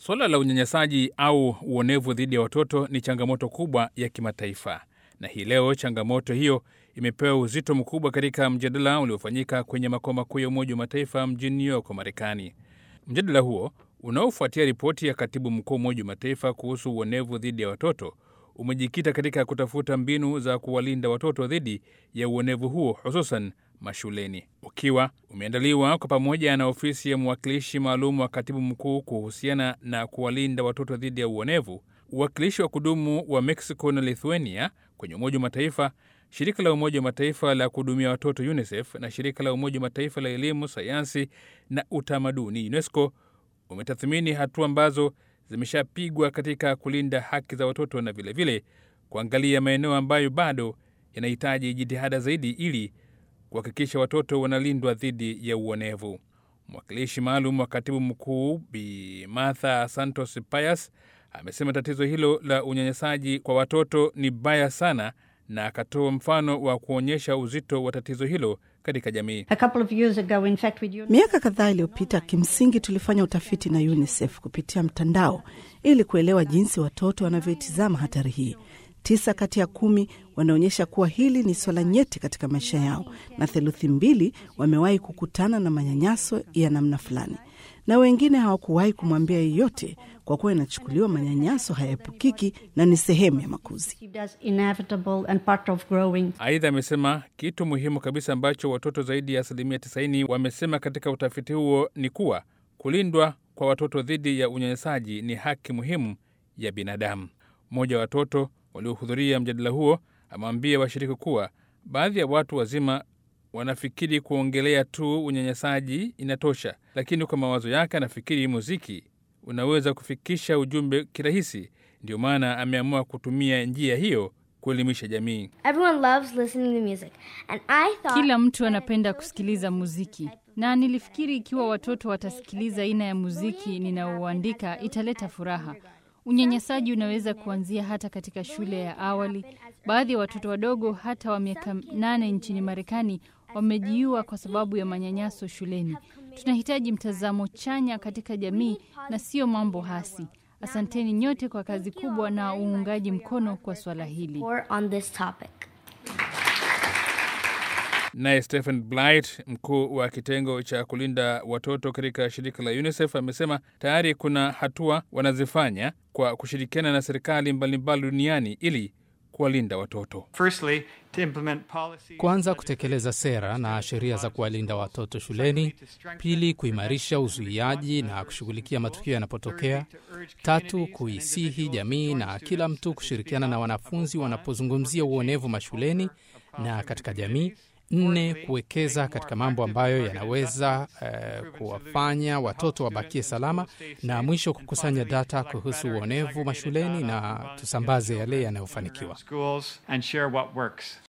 Suala la unyanyasaji au uonevu dhidi ya watoto ni changamoto kubwa ya kimataifa, na hii leo changamoto hiyo imepewa uzito mkubwa katika mjadala uliofanyika kwenye makao makuu ya Umoja wa Mataifa mjini New York, Marekani. Mjadala huo unaofuatia ripoti ya katibu mkuu wa Umoja wa Mataifa kuhusu uonevu dhidi ya watoto umejikita katika kutafuta mbinu za kuwalinda watoto dhidi ya uonevu huo hususan mashuleni, ukiwa umeandaliwa kwa pamoja na ofisi ya mwakilishi maalum wa katibu mkuu kuhusiana na kuwalinda watoto dhidi ya uonevu, uwakilishi wa kudumu wa Mexico na Lithuania kwenye Umoja wa Mataifa, shirika la Umoja wa Mataifa la kuhudumia watoto UNICEF na shirika la Umoja wa Mataifa la elimu, sayansi na utamaduni UNESCO umetathmini hatua ambazo zimeshapigwa katika kulinda haki za watoto na vilevile vile, kuangalia maeneo ambayo bado yanahitaji jitihada zaidi ili kuhakikisha watoto wanalindwa dhidi ya uonevu. Mwakilishi maalum wa katibu mkuu Bi Martha Santos Pias amesema tatizo hilo la unyanyasaji kwa watoto ni baya sana, na akatoa mfano wa kuonyesha uzito wa tatizo hilo katika jamii. Miaka kadhaa iliyopita, kimsingi tulifanya utafiti na UNICEF kupitia mtandao ili kuelewa jinsi watoto wanavyoitizama hatari hii. Tisa kati ya kumi wanaonyesha kuwa hili ni swala nyeti katika maisha yao, na theluthi mbili wamewahi kukutana na manyanyaso ya namna fulani, na wengine hawakuwahi kumwambia yeyote, kwa kuwa inachukuliwa manyanyaso hayaepukiki na ni sehemu ya makuzi. Aidha, amesema kitu muhimu kabisa ambacho watoto zaidi ya asilimia 90 wamesema katika utafiti huo ni kuwa kulindwa kwa watoto dhidi ya unyanyasaji ni haki muhimu ya binadamu. Mmoja wa watoto waliohudhuria mjadala huo amewambia washiriki kuwa baadhi ya watu wazima wanafikiri kuongelea tu unyanyasaji inatosha, lakini kwa mawazo yake anafikiri muziki unaweza kufikisha ujumbe kirahisi. Ndio maana ameamua kutumia njia hiyo kuelimisha jamii. Kila mtu anapenda kusikiliza muziki, na nilifikiri ikiwa watoto watasikiliza aina ya muziki ninaouandika italeta furaha. Unyanyasaji unaweza kuanzia hata katika shule ya awali. Baadhi ya watoto wadogo hata wa miaka nane nchini Marekani wamejiua kwa sababu ya manyanyaso shuleni. Tunahitaji mtazamo chanya katika jamii na sio mambo hasi. Asanteni nyote kwa kazi kubwa na uungaji mkono kwa swala hili. Naye Stephen Blight, mkuu wa kitengo cha kulinda watoto katika shirika la UNICEF, amesema tayari kuna hatua wanazifanya kwa kushirikiana na serikali mbalimbali duniani ili kuwalinda watoto. Firstly, to implement policies Kwanza, kutekeleza sera na sheria za kuwalinda watoto shuleni. Pili, kuimarisha uzuiaji na kushughulikia matukio yanapotokea. Tatu, kuisihi jamii na kila mtu kushirikiana na wanafunzi wanapozungumzia uonevu mashuleni na katika jamii. Nne, kuwekeza katika mambo ambayo yanaweza eh, kuwafanya watoto wabakie salama, na mwisho kukusanya data kuhusu uonevu mashuleni na tusambaze yale yanayofanikiwa. schools and share what works.